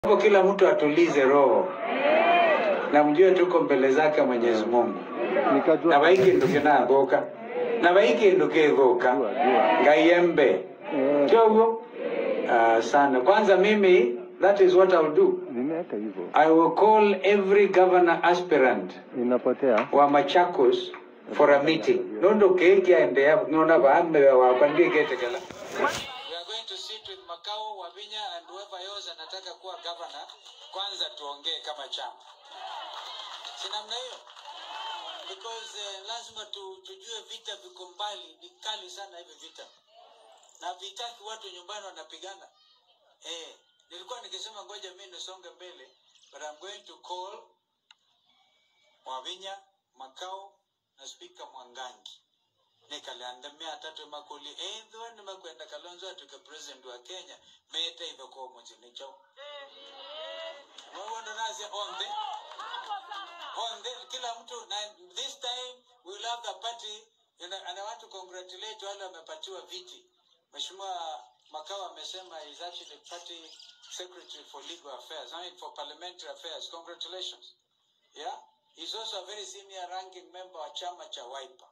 Hapo kila mtu atulize roho na mjue tuko mbele zake Mwenyezi Mungu nikajua na baikindu kinathuka na baikindu kithuka Jua, jua. ngaiembe Eh, kyoguo uh, sana kwanza mimi that is what I'll do nimeweka hivyo I will call every governor aspirant inapotea wa Machakos for a meeting nondo kekiaendea nona baame wakwa ndiketekela We are going to sit with Makau, Wavinya and whoever else anataka kuwa governor. Kwanza tuongee kama chama, si namna hiyo? Because eh, lazima tu, tujue vita viko mbali, ni kali sana hivi vita, na vitaki watu nyumbani wanapigana. Eh, nilikuwa nikisema ngoja mimi nisonge mbele, but I'm going to call Wavinya, Makau na Speaker Mwangangi nikaliandamia atatu makuli ethwa nimakwenda kalonzo atuke president wa kenya mete ithoko muchini chao mwawondo nasia onthe onthe kila mtu na this time we will have the party and I- and I want to congratulate wale wamepatiwa viti mheshimiwa makao amesema is actually party secretary for legal affairs I mean for parliamentary affairs congratulations yeah he's also a very senior ranking member wa chama cha wiper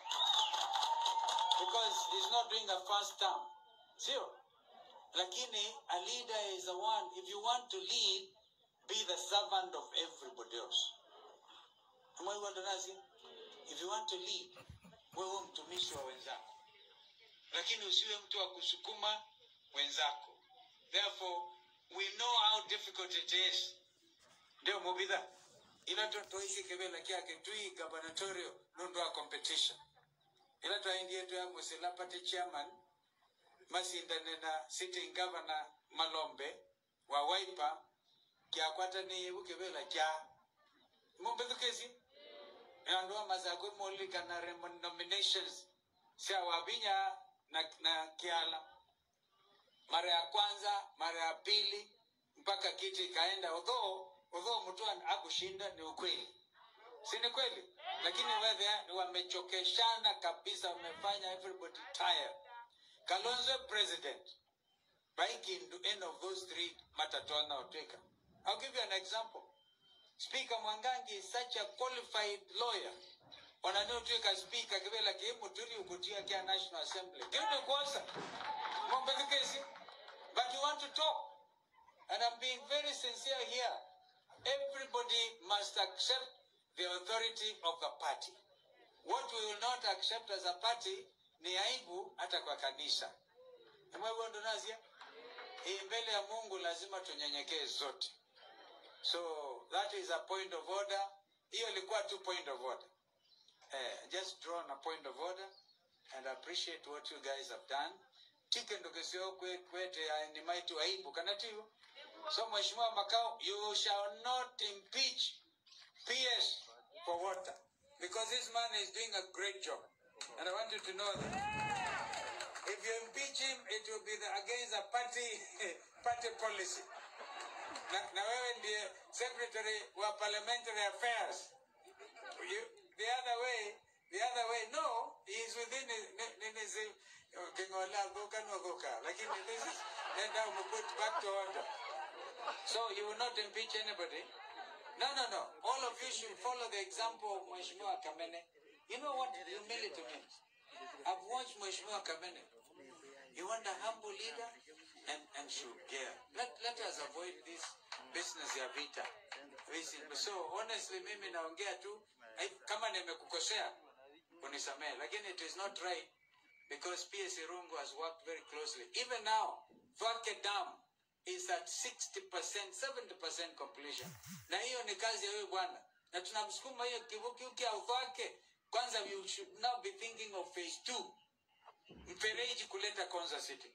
because he's not doing a first term sio lakini a leader is the one if you want to lead be the servant of everybody else umaiwandonazi if you want to lead wewe mtumishi wa wenzako lakini usiwe mtu wa kusukuma wenzako therefore we know how difficult it is ndio mubidha ila totoishi kebela kyake tui gubernatorial nondo wa competition ila twaendie twamwisila pati chairman masindane na sitting governor malombe wa waipa kyakwatani ukivela kya mumbethukesi andu amasakwe molikana remo nominations sia wabinya na, na kiala mara ya kwanza mara ya pili mpaka kiti ikaenda odhoo odhoo mtu an- akushinda ni ukweli si ni kweli lakini wewe wamechokeshana kabisa wamefanya everybody tired kalonzo president baikindu any of those three matatona otweka i'll give you an example speaker mwangangi is such a qualified lawyer onaniotwika speaker kivela kiimuturi ukutia kia national assembly kiude kwosa mombethukesi but you want to talk and i'm being very sincere here everybody must accept the authority of the party. What we will not accept as a party ni aibu hata kwa kanisa. Mwewondonazia hii mbele ya Mungu lazima tunyenyekee zote. So that is a point of order. Hiyo ilikuwa tu point of order. Eh, just draw a point of order and appreciate what you guys have done. Tike ndogesio kwe kwete ya ni maitu aibu kanatiyo. So Mheshimiwa Makao, you shall not impeach PS for water because this man is doing a great job, and I want you to know that. If you impeach him, it will be the, against a party party policy. Na, na wewe ndiye secretary wa parliamentary affairs. You, the other way, the other way, no, he is within his, ni- ni- his uh, kingola goka no goka. Lakini this is, then now we put back to order. So you will not impeach anybody. No, no, no. All of you should follow the example of Mheshimiwa Kamene. You know what humility means? I've watched Mheshimiwa Kamene. You want a humble leader and, and should care. Let, let us avoid this business ya vita. This is- So honestly mimi naongea tu eh, kama nimekukosea unisamehe lakini it is not right because PS Irungu has worked very closely. Even now, Thwake Dam is at 60%, 70% completion. Na hiyo ni kazi ya huyu bwana. Na tunamsukuma hiyo kivuki uki au Thwake. Kwanza we should now be thinking of phase 2. Mfereji kuleta Konza City.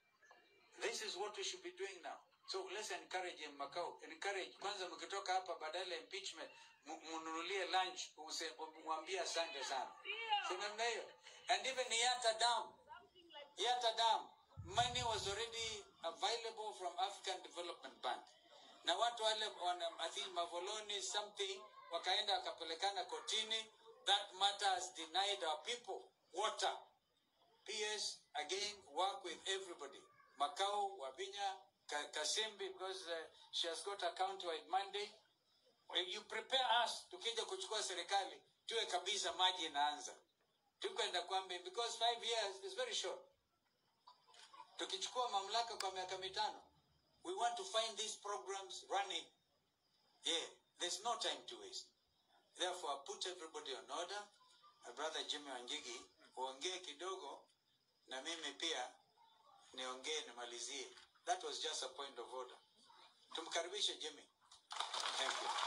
This is what we should be doing now. So let's encourage him Makao. Encourage. Kwanza mkitoka hapa badala ya impeachment mu- mnunulie lunch use- mwambie asante sana. Si namna hiyo. And even Yata Dam. Yata Dam. Money was already available from African Development Bank. Na watu wale wana I think Mavoloni something wakaenda wakapelekana kotini. That matter has denied our people water. PS again work with everybody. Macau, Wabinya, Ka- Kasimbi because uh, she has got a county-wide Monday. Well, you prepare us tukija kuchukua serikali tuwe kabisa maji inaanza tukwenda kwambe because five years is very short tukichukua mamlaka kwa miaka mitano we want to find these programs running yeah there's no time to waste therefore I put everybody on order my brother jimmy wanjigi uongee kidogo na mimi pia niongee nimalizie that was just a point of order tumkaribishe jimmy thank you